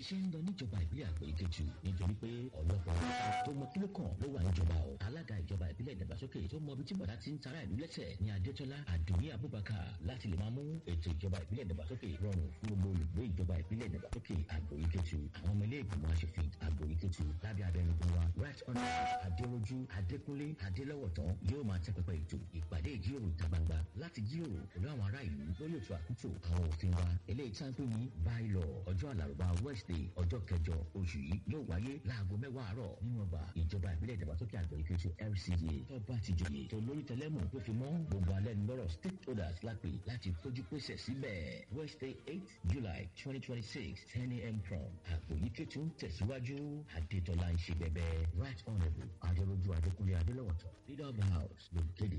iṣẹ́ ń lọ níjọba ìbílẹ̀ àgbẹ̀ ìkejì nítorí pé ọ̀lọ́pọ̀ tó mọ kíló kan ló wà níjọba o alága ìjọba ìbílẹ̀ ìdàgbàsókè tó mọ ibi tí bàdá ti ń tara ìlú lẹ́sẹ̀ ní adétọ́lá àdùnní abubakar láti lè máa mú ètò ìjọba ìbílẹ̀ ìdàgbàsókè rọrùn fún gbogbo olùgbé ìjọba ìbílẹ̀ ìdàgbàsókè àgbẹ̀ ìkejì àwọn ọmọ ilé ìgbìmọ̀ aṣòfin àgbẹ̀ ìkejì lábẹ́ abẹnugan wa right honourable adéròjú adékúnlé adélọ́wọ̀tán yóò máa tẹ́ pẹpẹ ètò ìpàdé ìjíròrò ìta gbangba láti jíròrò pẹ̀lú àwọn ará ìlú lórí ètò àkútò àwọn òfin wa eléyìí tí a ń pè ní bylaw ọjọ́ àlàrúbá wednesday ọjọ́ kẹjọ oṣù yìí yóò wáyé láago mẹ́wàá àárọ̀ nínú ọgbà ìjọba ìbílẹ̀ ìdàgbàsókè àgbẹ̀ ìkejì lcda tó bá ti jòyè tó lórí tẹlẹ́mù tó fi mọ́ gbogbo alẹ́ lọ́rọ̀ stakeholders lápè láti fojú pèsè síbẹ̀ wednesday eight july twenty twenty six ten a.m. from àpò yìí kẹ́tù tẹ̀síwájú adétọ́lá ń ṣe bẹ́bẹ́ right honourable adéròjú adékúnlé adélọ́wọ̀tọ̀ leader of the house ló kéde.